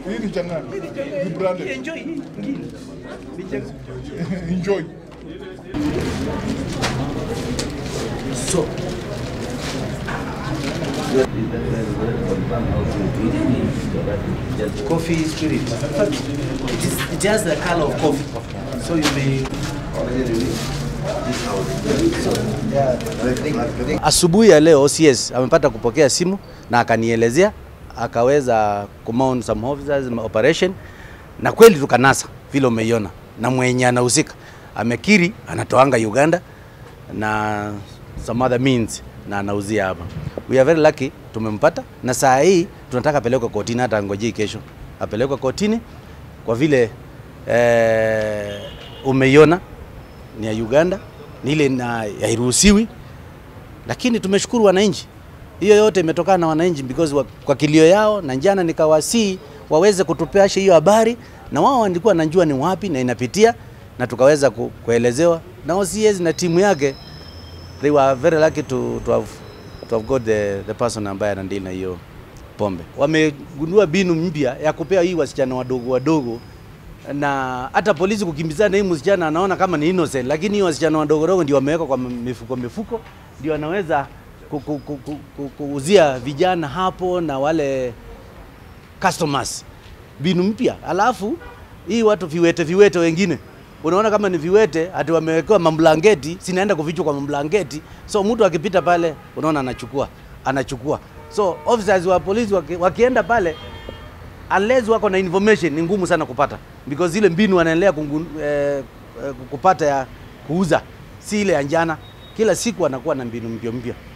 Hii ni changani. Ni branded. Enjoy hii. hii. Enjoy. So, coffee spirit. In fact, it is just the color of coffee. So you may. Asubuhi ya leo OCS amepata kupokea simu na akanielezea, akaweza kumount some officers operation, na kweli tukanasa vile umeiona, na mwenye anahusika amekiri anatoanga Uganda na some other means na anauzia hapa. We are very lucky tumempata, na saa hii tunataka apelekwe kotini, hata ngojei kesho apelekwe kotini kwa vile eh, umeiona ni ya Uganda, ni ile na hairuhusiwi, lakini tumeshukuru wananchi. Hiyo yote imetokana na wananchi because wa, kwa kilio yao, na jana nikawasii waweze kutupasha hiyo habari, na wao walikuwa wanajua ni wapi na inapitia, na tukaweza ku, kuelezewa na OCS na timu yake they were very lucky to, to have, to have got the, the person ambaye anadili na hiyo pombe. Wamegundua binu mpya ya kupea hii wasichana wadogo wadogo, na hata polisi kukimbizana hii msichana anaona kama ni innocent, lakini hii wasichana wadogo wadogo ndio wamewekwa kwa mifuko mifuko, ndio wanaweza ku- ku- ku- ku- ku- kuuzia vijana hapo na wale customers binu mpya. Alafu hii watu viwete viwete wengine unaona kama ni viwete ati wamewekewa mamblangeti, sinaenda kufichwa kwa mamblangeti, so mtu akipita pale unaona anachukua anachukua. So officers wa polisi waki, wakienda pale unless wako na information ni ngumu sana kupata because ile mbinu wanaendelea kungu- eh, eh, kupata ya kuuza si ile ya njana. Kila siku anakuwa na mbinu mpya mpya.